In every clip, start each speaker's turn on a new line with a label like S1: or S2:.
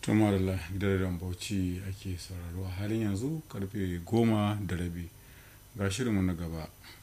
S1: tuma da gidan bauchi ake sauraro a halin yanzu karfe goma da rabi ga shirinmu na gaba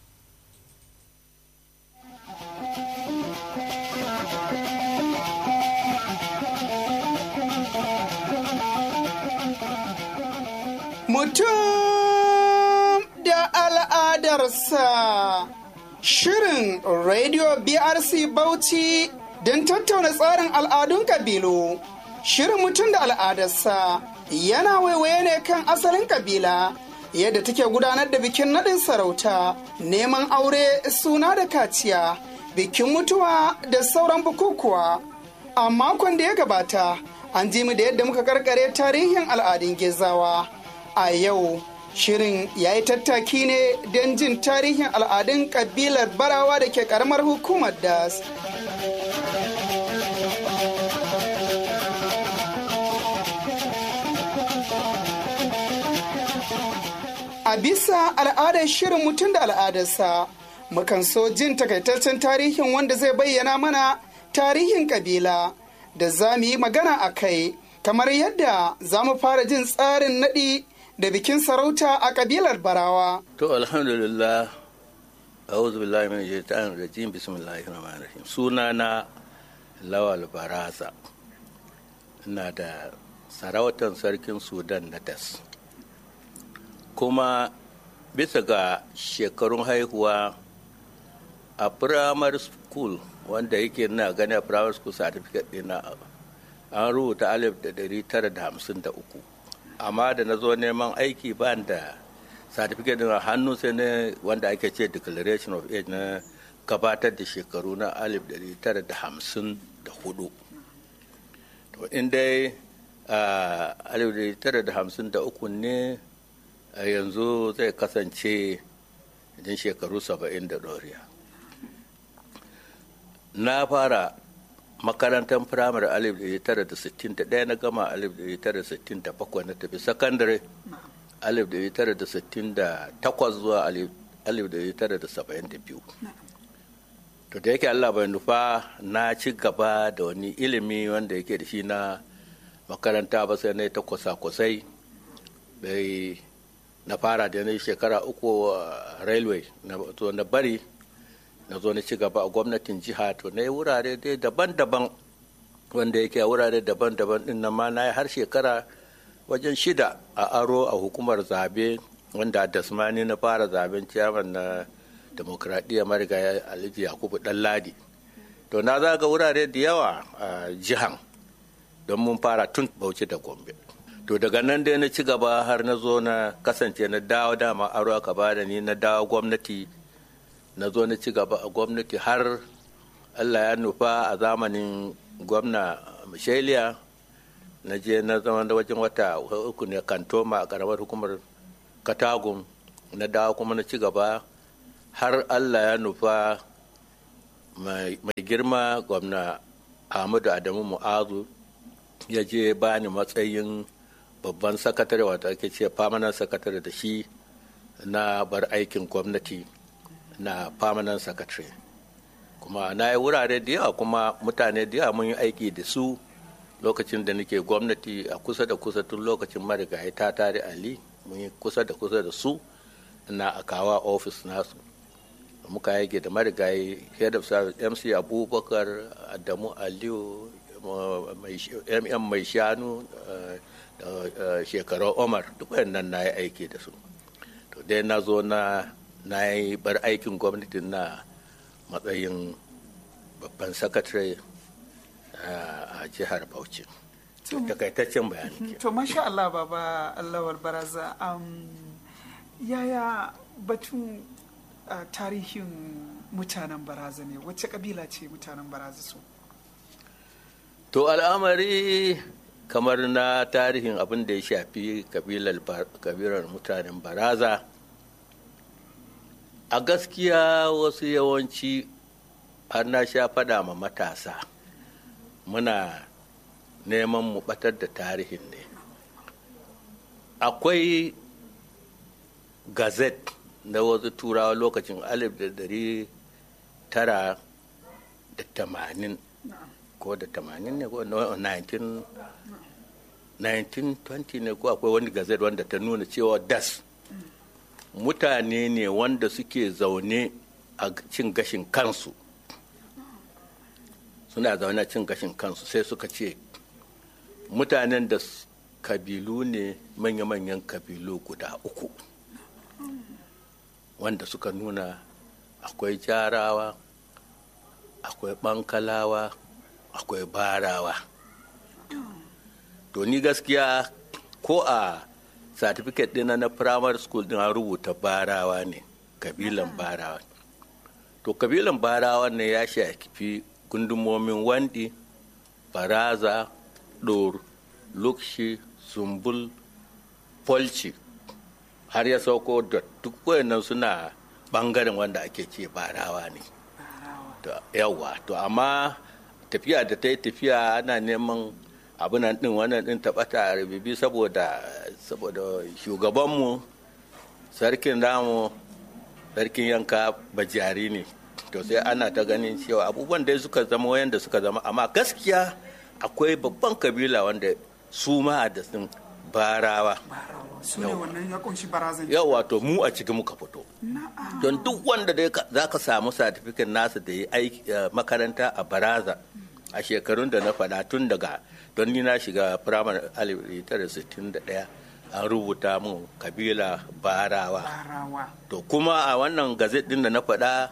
S2: Mutum da al'adarsa Shirin Radio BRC Bauchi don tattauna tsarin al'adun kabilu. Shirin mutum da al'adarsa yana waiwaye ne kan asalin kabila yadda take gudanar da bikin naɗin sarauta, neman aure suna da kaciya, bikin mutuwa da sauran bukukuwa. A makon da ya gabata, an ji mu da yadda muka karkare tarihin al'adun gezawa. A yau, shirin ya yi tattaki ne don jin tarihin al'adun kabilar barawa da ke karamar hukumar das. A bisa al'adar shirin mutum da al'adarsa, mukan so jin takaitaccen tarihin wanda zai bayyana mana tarihin kabila da za mu yi magana a kai, kamar yadda za mu fara jin tsarin naɗi da bikin sarauta a kabilar barawa.
S3: To alhamdulillah, a'udhu billahi min shaitanir rajim bismillahir rahmanir rahim. Sunana Lawal Baraza. Ina da sarautar sarkin Sudan na das. Kuma bisa ga shekarun haihuwa a primary school wanda yake na gani a primary school certificate ɗina an rubuta alif da ɗari tara da hamsin da uku amma da na zo neman aiki ba da certificate din hannu sai ne wanda ake ce declaration of age na gabatar da shekaru na alif ɗari tara da hamsin da hudu to in dai alif ɗari tara da hamsin da uku ne a yanzu zai kasance idan shekaru saba'in da ɗoriya na fara makarantar firamare alif da tara da sittin da ɗaya na gama alif da tara da sittin da bakwai na tafi sakandare alif da tara da sittin da takwas zuwa alif da tara da saba'in da biyu to da yake allah bai nufa na ci gaba da wani ilimi wanda yake da shi na makaranta ba sai na ta kwasa-kwasai bai na fara da na shekara uku railway na bari na zo na ci gaba a gwamnatin jiha to na yi wurare dai daban-daban wanda yake a wurare daban-daban din nan ma na yi har shekara wajen shida a aro a hukumar zabe wanda dasmani na fara zaben ciyaman na demokradiyya marigayi alhaji yakubu ladi to na zaga wurare da yawa a jihan don mun fara tun bauchi da gombe to daga nan dai na ci gaba har na zo na kasance na dawo dama aro aka bada ni na dawo gwamnati na zo na ci gaba a gwamnati har allah ya nufa a zamanin gwamna michelia na je na zama da wajen wata uku ne kantoma a karamar hukumar katagun na dawo kuma na ci gaba har allah ya nufa mai girma gwamna ahmadu adamu mu'azu ya je bani matsayin babban sakatare wata ake ce famanan sakatare da shi na bar aikin gwamnati na permanent secretary kuma na yi wurare da yawa kuma mutane da yawa mun yi aiki da su lokacin da nake gwamnati a kusa da kusa tun lokacin marigayi ta tare ali mun yi kusa da kusa da su na akawa office nasu muka yage da marigayi head of service mc abubakar adamu aliyu mm mai shanu da shekarar omar duk nan na yi aiki da su to dai na zo na na yi bar aikin gwamnati na matsayin babban sakatare a jihar bauchi takaitaccen bayani
S2: to masha Allah baba Allah baraza yaya batun tarihin mutanen baraza ne wacce kabila ce mutanen baraza su
S3: to al'amari kamar na tarihin abin da ya shafi kabilar mutanen baraza a gaskiya wasu yawanci har na sha faɗa ma matasa muna neman mu batar da tarihin ne akwai gazet na wasu turawa lokacin alif da dari tara da tamanin ko da tamanin ne ko 19 1920 ne ko akwai wani gazet wanda ta nuna cewa das mutane ne wanda suke zaune a cin gashin kansu suna zaune a cin gashin kansu sai suka ce mutanen da kabilu ne manya-manyan kabilu guda uku wanda suka nuna akwai jarawa akwai bankalawa akwai barawa to ni gaskiya ko a certificate ɗina na primary school ɗin an rubuta barawa ne kabilan barawa to kabilan barawa ne ya shafi gundumomin wandi baraza ɗor lukshi sumbul polci har ya sauko da duk wayannan suna bangaren wanda ake ce barawa ne yawa to amma tafiya da ta yi tafiya ana neman abinan din wannan din taɓata a rububi saboda saboda shugabanmu sarkin damu sarkin yanka bajari ne to sai ana ta ganin cewa abubuwan da suka zama wayanda suka zama amma gaskiya akwai babban kabila wanda su ma da sun barawa
S2: su ne wannan ya kunshi barazan
S3: yau wato mu a cikin muka fito don duk wanda dai za ka samu satifikin nasa da ya aiki makaranta a baraza a shekarun da na faɗa tun daga don ni na shiga firamare 1961 an rubuta mun kabila barawa to kuma a wannan gazet din da na faɗa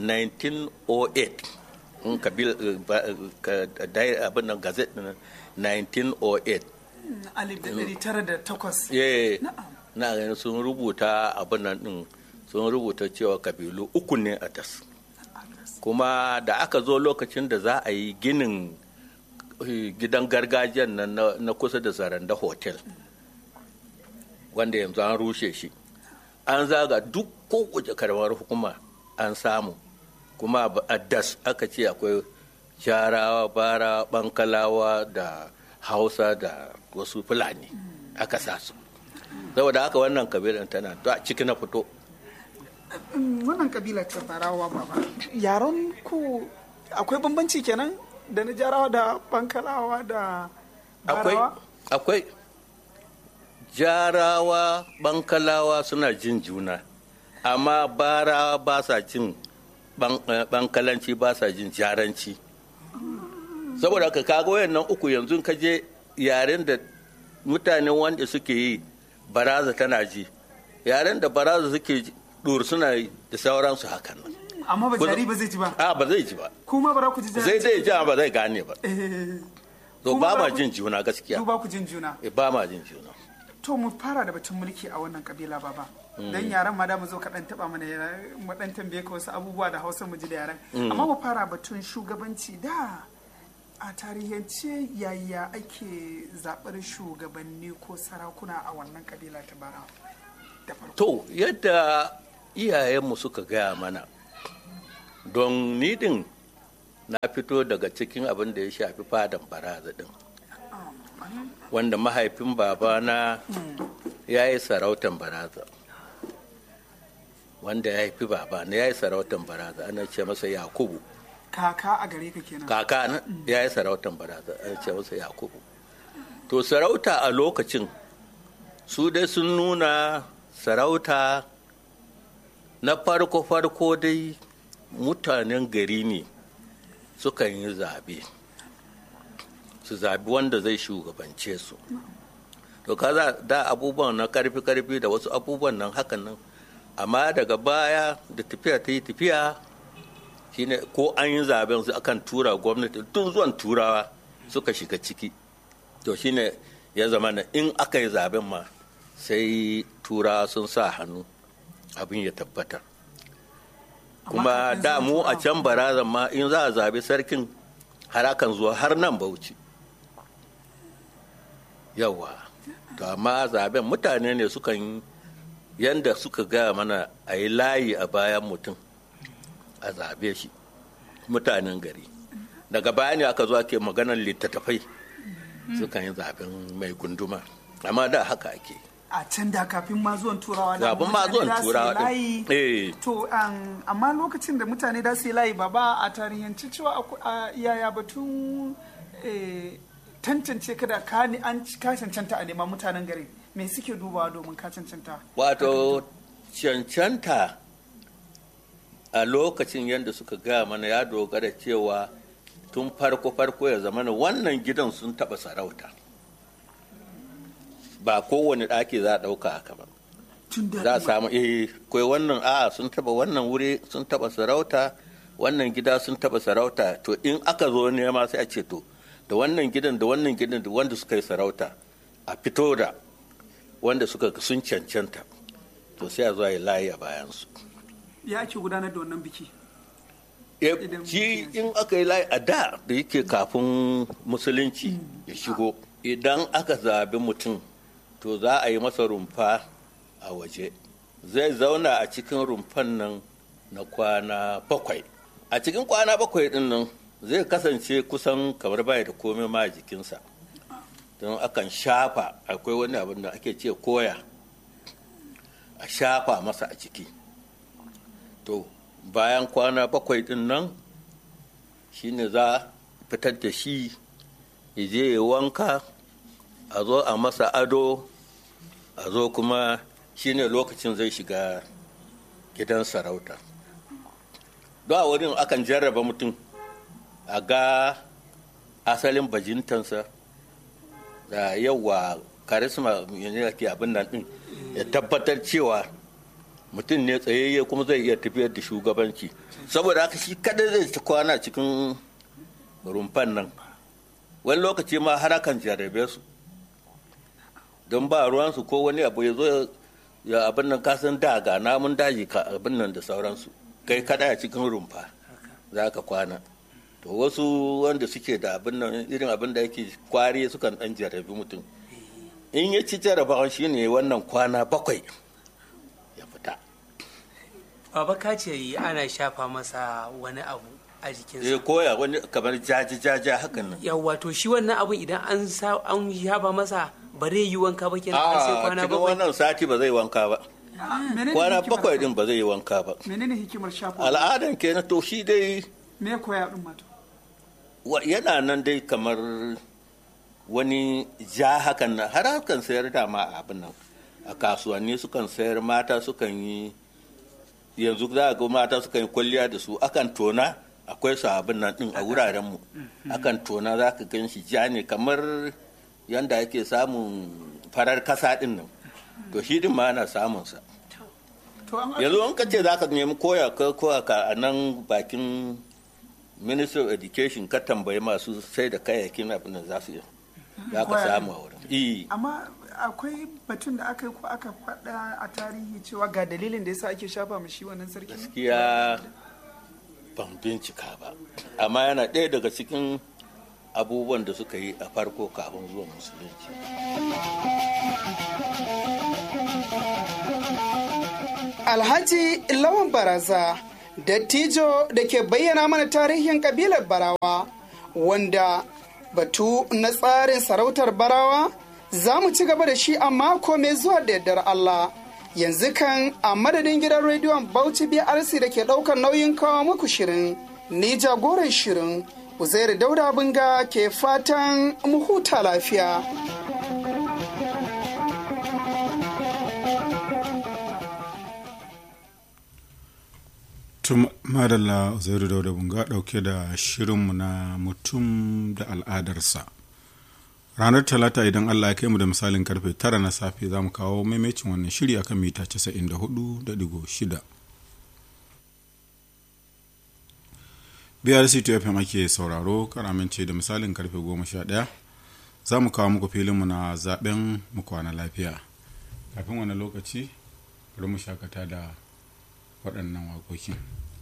S3: 1908 in kabila abin nan gazet din 1908
S2: alif da ɗari tara da takwas.
S3: na ganin sun rubuta abin nan ɗin sun rubuta cewa kabilu uku ne a tas kuma da aka zo lokacin da za a yi ginin gidan gargajiyan nan na kusa da zaranda hotel wanda yanzu an rushe shi an zaga duk kowace karamar hukuma an samu kuma a das aka ce akwai jarawa bara bankalawa da hausa da wasu fulani aka sa su saboda haka wannan kabilan tana to a ciki na fito
S2: wannan kabila ta barawa baba yaron ku akwai bambanci kenan da na jarawa da bankalawa da
S3: akwai akwai jarawa bankalawa suna jin juna amma barawa ba sa jin bankalanci ba sa jin jaranci saboda haka kaga wayannan uku yanzu ka je yaren da mutanen wanda suke yi baraza tana ji yaren da baraza suke dur suna yi da sauransu hakan nan
S2: amma ba jari ba zai ji ba
S3: a ba zai ji ba
S2: kuma ba ku ji
S3: zai zai ji ba zai gane ba to ba ma jin juna gaskiya
S2: ba ku jin juna
S3: ba ma jin juna
S2: to mu fara da batun mulki a wannan kabila baba dan yaran ma da mu zo ka dan taba mana mu dan tambaye ka wasu abubuwa da Hausa mu ji da yaran amma mu fara batun shugabanci da a tarihance yaya ake zaɓar shugabanni ko sarakuna a wannan kabila ta bara
S3: to yadda iyayenmu suka gaya mana don nidin na fito daga cikin abin da ya shafi fadan baraza din wanda mahaifin babana ya yi sarautan baraza wanda ya haifi babana ya yi sarautan baraza ana ce masa yakubu
S2: kaka a gare ka kenan
S3: kaka na ya yi sarautan baraza ana ce masa yakubu to sarauta a lokacin su dai sun nuna sarauta na farko-farko dai mutanen gari ne sukan yi zabe su zabi wanda zai shugabance su to kaza da abubuwan na karfi-karfi da wasu abubuwan nan hakan nan amma daga baya da tafiya ta yi tafiya shine ko an yi zaben su akan tura gwamnati tun zuwan turawa suka shiga ciki to shine ya zama na in aka yi zaben ma sai turawa sun sa hannu abin ya tabbatar kuma da mu a can barazan ma in za a zabi sarkin harakan zuwa har nan bauchi yawa to amma zaben mutane ne sukan yi yanda suka gaya mana a yi layi a bayan mutum a zabe shi mutanen gari daga baya ne aka zo ake maganar littattafai sukan yi zaben mai gunduma amma da haka ake
S2: a can da kafin ma zuwan turawa da
S3: Kafin ma zuwan turawa din.
S2: layi
S3: Eh.
S2: to um, amma lokacin da mutane da su yi layi ba ba a tarihanci cewa aku- a yaya batun eh, tantance ka da ka ni an ka cancanta a neman mutanen gari me suke dubawa domin ka cancanta
S3: wato cancanta a lokacin yadda suka gaya mana ya dogara cewa tun farko-farko ya zama wannan gidan sun taɓa sarauta ba kowane ɗaki za a ɗauka haka ba
S2: tun da
S3: za a samu eh kai wannan a sun taɓa wannan wuri sun taɓa sarauta wannan gida sun taɓa sarauta to in aka zo nema sai a ce to da wannan gidan da wannan gidan da wanda suka yi sarauta a fito da wanda suka sun cancanta to sai a zo a yi layi a bayansu
S2: ya ake gudanar da wannan biki
S3: Eh,
S2: Idan
S3: shi
S2: mutum
S3: in aka yi layi a da da yake kafin musulunci ya shigo idan aka zabi mutum to za a yi masa rumfa a waje zai zauna a cikin rumfan nan na kwana bakwai a cikin kwana bakwai din nan zai kasance kusan kamar baya da komai ma a jikinsa don akan shafa akwai wani abin da ake ce koya a shafa masa a ciki to bayan kwana bakwai din nan shine za a fitar da shi ya je ya wanka a zo a masa ado a zo kuma shine lokacin zai shiga gidan sarauta don a wurin akan jarraba mutum a ga asalin bajintansa da yawa karisma ne ke abin nan din ya tabbatar cewa mutum ne tsayayye kuma zai iya tafiyar da shugabanci saboda haka shi kada zai ta kwana cikin rumfan nan wani lokaci ma har akan jarrabe su don ba ruwansu ko wani abu ya zo ya abin nan kasan da ga namun daji ka abin nan da sauransu kai kada a cikin rumfa za ka kwana to wasu wanda suke da abin nan irin abin da yake kwari sukan dan jarrabi mutum in ya ci jarrabawan shine wannan kwana bakwai ya fita
S4: Baba ka ce ana shafa masa wani abu a
S3: zai
S4: jikinsa.
S3: koya wani kamar jaji jaja hakan nan
S4: Yawwa to shi wannan abun idan an sa an shafa masa ba zai yi wanka ba kenan har sai
S3: a
S4: kwana
S3: cikin
S4: bakwai.
S3: wannan sati ba zai wanka ba
S2: menene
S3: kwana
S2: hikimar
S3: bakwai
S2: haka?
S3: din ba zai yi wanka ba
S2: menene hikimar shafa
S3: al'adan kenan to shi dai
S2: me koya din mata
S3: wa- yana nan dai kamar wani ja hakan nan har hakan sayar da ma abin nan a kasuwanni sukan sayar mata sukan yi yanzu za a ga mata sukan yi kwalliya da su akan tona akwai su abin nan din a wuraren mu akan tona za ka gan shi ja ne kamar yanda ake samun farar kasa din nan to shi din ma ana samun sa
S2: to an
S3: yanzu an ka ce za ka nemi koya ka koya ka a nan bakin ministry of education ka tambayi masu sai da kayayyakin abin da za su yi za ka
S2: Koya.
S3: samu a wurin Iyi.
S2: amma akwai batun da aka yi ko aka faɗa a tarihi cewa ga dalilin da yasa ake shafa mu shi wannan sarki
S3: gaskiya ban bincika ba amma yana ɗaya daga cikin abubuwan da suka yi a farko kafin zuwa musulunci
S2: Alhaji Lawan Baraza, dattijo da ke bayyana mana tarihin kabilar Barawa, wanda batu na tsarin sarautar Barawa za mu ci gaba da shi a mako mai zuwa da yardar Allah. Yanzu kan a madadin gidan rediyon Bauchi BRC da ke ɗaukar nauyin kawo muku shirin, ni jagoran shirin, Uzairu Dauda Binga ke fatan mu huta lafiya.
S1: tun madalla zairu dauda bunga dauke da shirinmu na mutum da al'adarsa ranar talata idan allah ya kai mu da misalin karfe tara na safe za mu kawo maimacin wannan shiri akan mita 94.6 brc fm ake sauraro karamance da misalin karfe 11 za mu kawo muku filinmu na zaben mu kwana lafiya kafin wani lokaci bari mu shakata da waɗannan waƙoƙin